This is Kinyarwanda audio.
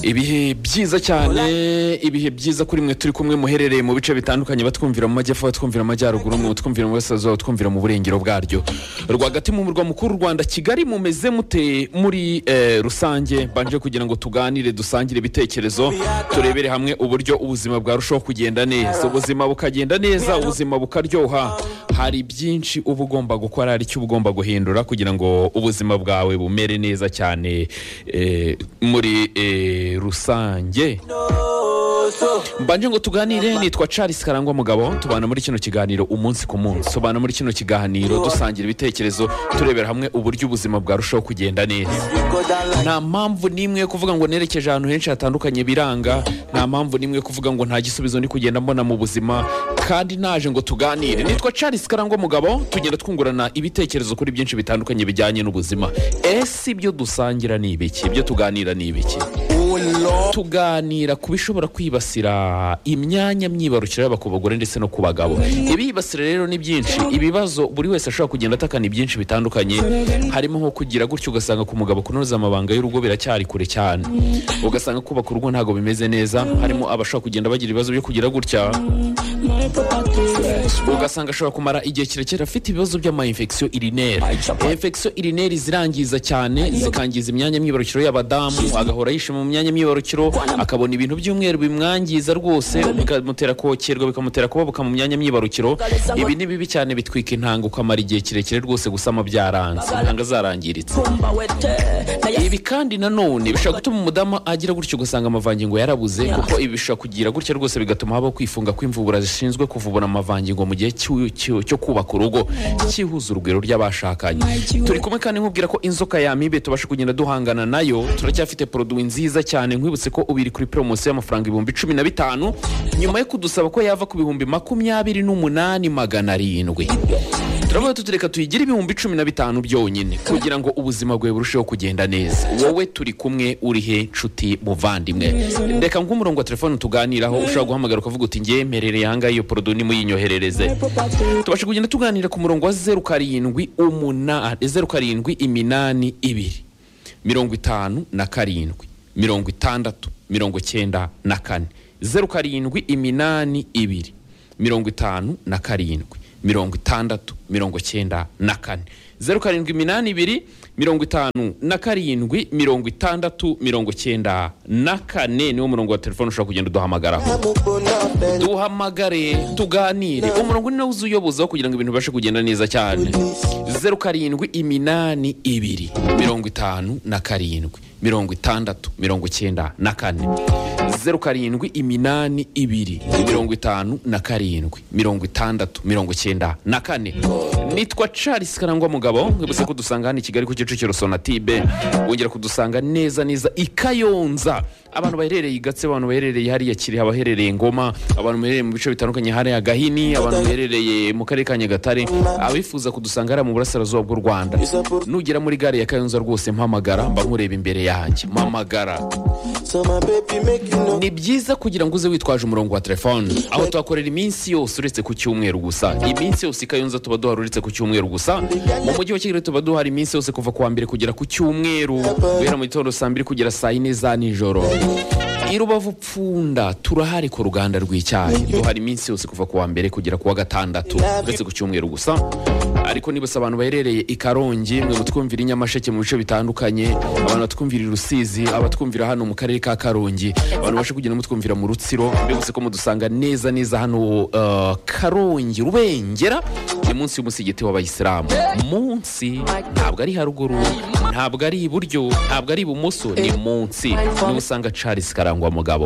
ibihe byiza cyane ibihe byiza kuri mwe turi kumwe muherereye mu bice bitandukanye batwumvira mu majyepfo batwumvira mu majyaruguru batwumvira mu burasirazuba batwumvira mu burengero bwaryo rwagati mu murwa mukuru w'u rwanda kigali mumeze mute muri eh, rusange mbanje kugira ngo tuganire dusangire ibitekerezo turebere hamwe uburyo ubuzima bwarushaho kugenda neza ubuzima bukagenda neza ubuzima bukaryoha hari byinshi uba ugomba gukora hari icyo uba ugomba guhindura kugira ngo ubuzima bwawe bumere neza cyane eh, muri eh, rusange mbanje ngo tuganire nitwa charles karangwa mugabo tubana muri kino kiganiro umunsi ku munsi tubana muri kino kiganiro dusangira ibitekerezo turebera hamwe uburyo ubuzima bwarushaho kugenda neza nta mpamvu n'imwe yo kuvuga ngo nerekeje ahantu henshi hatandukanye biranga nta mpamvu n'imwe yo kuvuga ngo nta gisubizo ndi kugenda mbona mu buzima kandi naje ngo tuganire nitwa charles karangwa mugabo tugenda twungurana ibitekerezo kuri byinshi bitandukanye bijyanye n'ubuzima ese ibyo dusangira ni ibiki ibyo tuganira ni ibiki tuganira ku bishobora kwibasira imyanya myibarukiro yaba ku bagore ndetse no ku bagabo ibibasira rero ni byinshi ibibazo buri wese ashobora kugenda atakana ibyinshi bitandukanye harimo nko kugira gutyo ugasanga ku mugabo kunoza amabanga y'urugo biracyari kure cyane ugasanga kubaka urugo ntabwo bimeze neza harimo abashobora kugenda bagira ibibazo byo kugira gutya ugasanga ashobora kumara igihe kirekire afite ibibazo by'amayinfekisiyo irineri infekisiyo irineri zirangiza cyane zikangiza imyanya myibarukiro y'abadamu agahora yishima mu myanya myibarukiro akabona ibintu by'umweru bimwangiza rwose bikamutera kokerwa bikamutera kubabuka mu myanya myibarukiro ibi ni bibi cyane bitwika intanga ukamara igihe kirekire rwose gusama byaranze intanga zarangiritse ibi kandi nanone bishobora gutuma umudamu agira gutyo ugasanga amavangingo yarabuze kuko ibi bishobora kugira gutya rwose bigatuma habaho kwifunga kw'imvubura zishinzwe kuvubura amavangingo mu gihe cy'u- cy'u- cyo kubaka urugo cyihuza urugwiro ry'abashakanye turi kumwe kandi nkubwira ko inzoka yamibe tubasha kugenda duhangana nayo turacyafite poroduwi nziza cyane nkwibutse ko ubiri kuri poromosiyo y'amafaranga ibihumbi cumi na bitanu nyuma yo kudusaba ko yava ku bihumbi makumyabiri n'umunani magana arindwi turavuga tuti reka tuyigire ibihumbi cumi na bitanu byonyine kugira ngo ubuzima bwawe burusheho kugenda neza wowe turi kumwe uri he nshuti muvandimwe reka nk'umurongo wa telefone tuganiraho ushobora guhamagara ukavuga uti ngewe mperereye ahangaha iyo porodo nimuyinyoherereze tubasha kugenda tuganira ku murongo wa zeru karindwi umunani zeru karindwi iminani ibiri mirongo itanu na karindwi mirongo itandatu mirongo icyenda na kane zeru karindwi iminani ibiri mirongo itanu na karindwi mirongo itandatu mirongo icyenda na kane zeru karindwi iminani ibiri mirongo itanu na karindwi mirongo itandatu mirongo icyenda na kane niwo murongo wa telefone ushobora kugenda uduhamagaraho duhamagare tuganire umurongo ni nawo uza uyobozaho kugira ngo ibintu bibashe kugenda neza cyane zeru karindwi iminani ibiri mirongo itanu na karindwi mirongo itandatu mirongo icyenda na kane zeru karindwi iminani ibiri mirongo itanu na karindwi mirongo itandatu mirongo icyenda na kane nitwa charles karangwa mugabo mwibutse ko dusanga hano i kigali ku kicukiro sonatibe wongera kudusanga neza neza i kayonza abantu baherereye i gatse abantu baherereye hariya kiri abaherereye ngoma abantu baherereye mu bice bitandukanye hariya gahini abantu baherereye mu karere ka nyagatare abifuza kudusanga hariya mu burasirazuba bw'u rwanda nugera muri gare ya kayonza rwose mpamagara mba nkureba imbere yanjye mpamagara ni byiza kugira ngo uze witwaje umurongo wa telefone aho tuhakorera iminsi yose uretse ku cyumweru gusa iminsi yose i kayonza tuba duhari uretse ku cyumweru gusa mu mujyi wa kigali tuba duhari iminsi yose kuva ku wa mbere kugera ku cyumweru guhera mu gitondo saa mbiri kugera saa yine za nijoro i rubavu pfunda turahari ku ruganda rw'icyayi duhari iminsi yose kuva ku wa mbere kugera ku wa gatandatu uretse ku cyumweru gusa ariko nibutse abantu baherereye i karongi mwe mutwumvira i nyamasheke mu bice bitandukanye abantu batwumvira i rusizi abatwumvira hano mu karere ka karongi abantu bashe kugenda mutwumvira mu rutsiro mbibutse ko mudusanga neza neza hano eh, karongi rubengera ni munsi y'umusigiti w'abayisilamu munsi ntabwo ari haruguru ntabwo ari iburyo ntabwo ari ibumoso ni munsi niho usanga charles karangwa mugabo